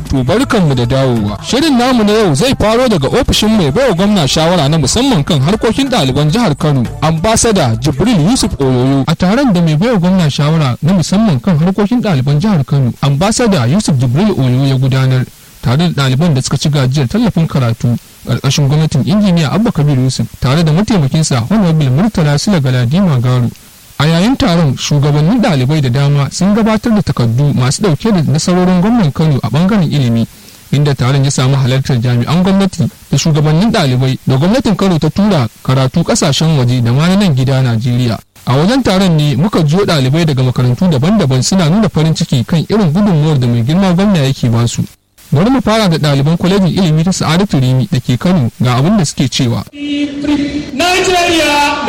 To barkanmu da dawowa. Shirin namu na yau zai faro daga ofishin mai baiwa gwamna shawara na musamman kan harkokin ɗaliban jihar Kano, ambasada Jibril Yusuf Oyoyo. A taron da mai baiwa gwamna shawara na musamman kan harkokin ɗaliban jihar Kano, ambasada Yusuf Jibril Oyoyo ya gudanar tare da ɗaliban da suka ci gajiyar tallafin karatu ƙarƙashin gwamnatin injiniya Abba Kabir Yusuf tare da mataimakinsa Honorable Murtala Sula Galadima Garu. A yayin taron shugabannin ɗalibai da dama sun gabatar da takardu masu ɗauke da nasarorin gwamnan Kano a ɓangaren ilimi inda taron ya samu halartar jami'an gwamnati da shugabannin ɗalibai da gwamnatin Kano ta tura karatu ƙasashen waje da ma na nan gida Najeriya. A wajen taron ne muka jiyo ɗalibai daga makarantu daban-daban suna nuna farin ciki kan irin gudunmuwar da mai girma gwamna yake basu. Bari mu fara da ɗaliban kwalejin ilimi ta Sa'adatu Rimi da ke Kano ga abin da suke cewa. Nigeria